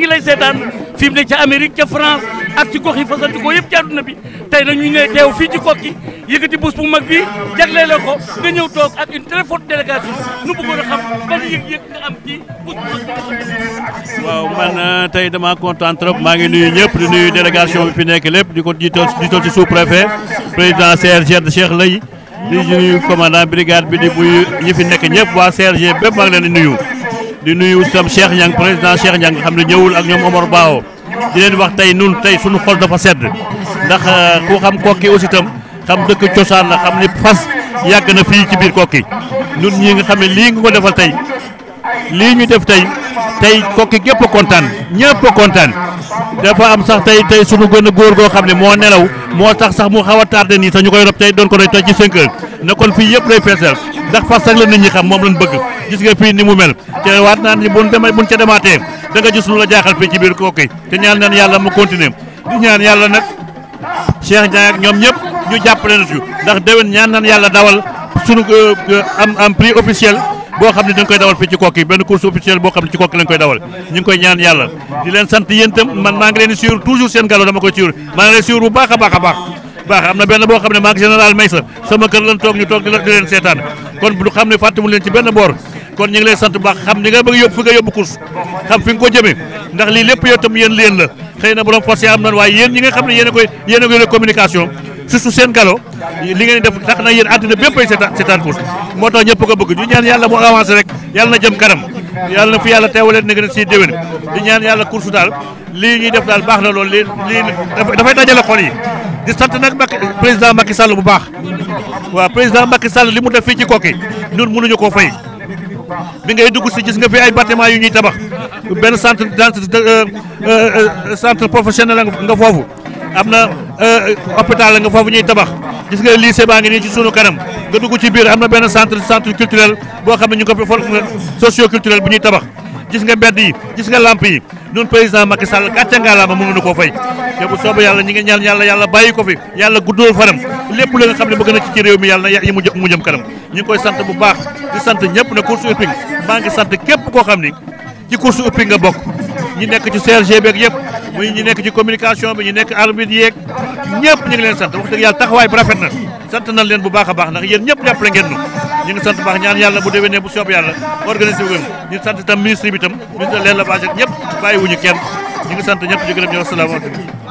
lay seetaan fi mu ne ca Amérique ca France ak ci gox yi fasanti ko yëpp ci àdduna bi tey nag ñu ne teew fii ci kokki yëkkati bés bu mag bi jagleel ko nga ñëw toog ak une très forte délégation nu bëggoon a xam ban yëg-yëg nga am ci bés bu mag bi. waaw man tey dama kontaan trop maa ngi nuyu ñëpp di nuyu délégation bi fi nekk lépp di ko jiital jiital ci sous préfet président CRG de Cheikh Lay di nuyu commandant brigade bi di buy ñi fi nekk ñëpp waa CRG bépp maa ngi leen di nuyu. di nuyu itam Cheikh Niang président Cheikh Niang nga xam ne ñëwul ak ñoom Omar Bao di leen wax tey nun tey suñu xol dafa sedd ndax ku xam kokki aussi itam xam dëkk cosaan la xam ni fas yàgg na fii ci biir kokki nun ñii nga xam ne lii nga ko defal tey lii ñu def tey tey kokki gépp a kontaan ñëpp a kontaan dafa am sax tey tey suñu gën a góor goo xam ne moo nelaw moo tax sax mu xaw a tardé nii sax ñu koy rob tey doon ko roy tey ci 5 heures na kon fii yëpp lay feesal ndax fas sax la nit ñi xam moom lañ bëgg gis nga fii ni mu mel te waat naa ni buñ demee buñ ca demaatee da nga gis lu la jaaxal fii ci biir kokki te ñaan naan yàlla mu continuer di ñaan yàlla nag Cheikh Ndiaye ak ñoom ñëpp ñu jàppale na ci ndax déwén ñaan naan yàlla dawal sunu am am prix officiel boo xam ne dañ koy dawal fii ci kokki benn course officielle boo xam ne ci kokki lañ koy dawal ñu ngi koy ñaan yàlla di leen sant yéen itam man maa ngi leen di suivre toujours seen gallo dama koy suivre maa ngi leen suivre bu baax a baax a baax baax am na benn boo xam ne maa ngi général Maysa sama kër lan toog ñu toog di leen seetaan kon bu xam ne fàttewul leen ci benn boor kon ñu ngi lay sant bu baax xam ni nga bëgg yóbbu fi nga yóbbu course xam fi nga ko jëmee ndax lii lépp yow itam yéen leen la xëy na borom force am na waaye yéen ñi nga xam ne yéen a koy yéen a koy communication surtout seen galo li ngeen def tax na yéen àddina bépp ay seetaan seetaan course moo tax ñëpp ko bëgg ñu ñaan yàlla mu avancé rek yàlla na jëm kanam yàlla na fi yàlla teewaleen na gën a siy déwén di ñaan yàlla course daal lii ñuy def daal baax na loolu lii lii dafay dajale xol yi di sant nag Macky président Macky Sall bu baax waaw président Macky Sall li mu def fii ci kokki ñun mënuñu koo fay bi ngay dugg si gis nga fi ay bâtiment yu ñuy tabax benn centre centre professionnel nga foofu am na hôpital la nga foofu ñuy tabax gis nga lycée baa ngi nii ci sunu kanam nga dugg ci biir am na benn centre centre culturel boo xam ne ñu ko fi for socio culturel bu ñuy tabax gis nga mbedd yi gis nga lamp yi ñun président Macky Sall gàcce ngaalaama mënuñu koo fay te bu soobee yàlla ñi ngi ñaan yàlla yàlla bàyyi ko fi yàlla guddul fanam lépp la nga xam ne bëgg na ci ci réew mi yàlla na mu jëm mu jëm kanam ñu ngi koy sant bu baax di sant ñëpp ne course hippique maa ngi sant képp koo xam ni ci course hippique nga bokk ñi nekk ci CRG beeg yëpp muy ñi nekk ci communication bi ñu nekk arbitre yeeg ñëpp ñu ngi leen sant wax dëgg yàlla taxawaay bu rafet na sant nañ leen bu baax a baax ndax yéen ñëpp jàppale ngeen ñu ñu ngi sant bu baax ñaan yàlla bu déwénee bu soob yàlla organisé wu ñu sant itam ministre bi itam ministre de l'élevage ak ñëpp bàyyiwuñu kenn ñu ngi sant ñëpp di gërëm ñëw asalaamaaleykum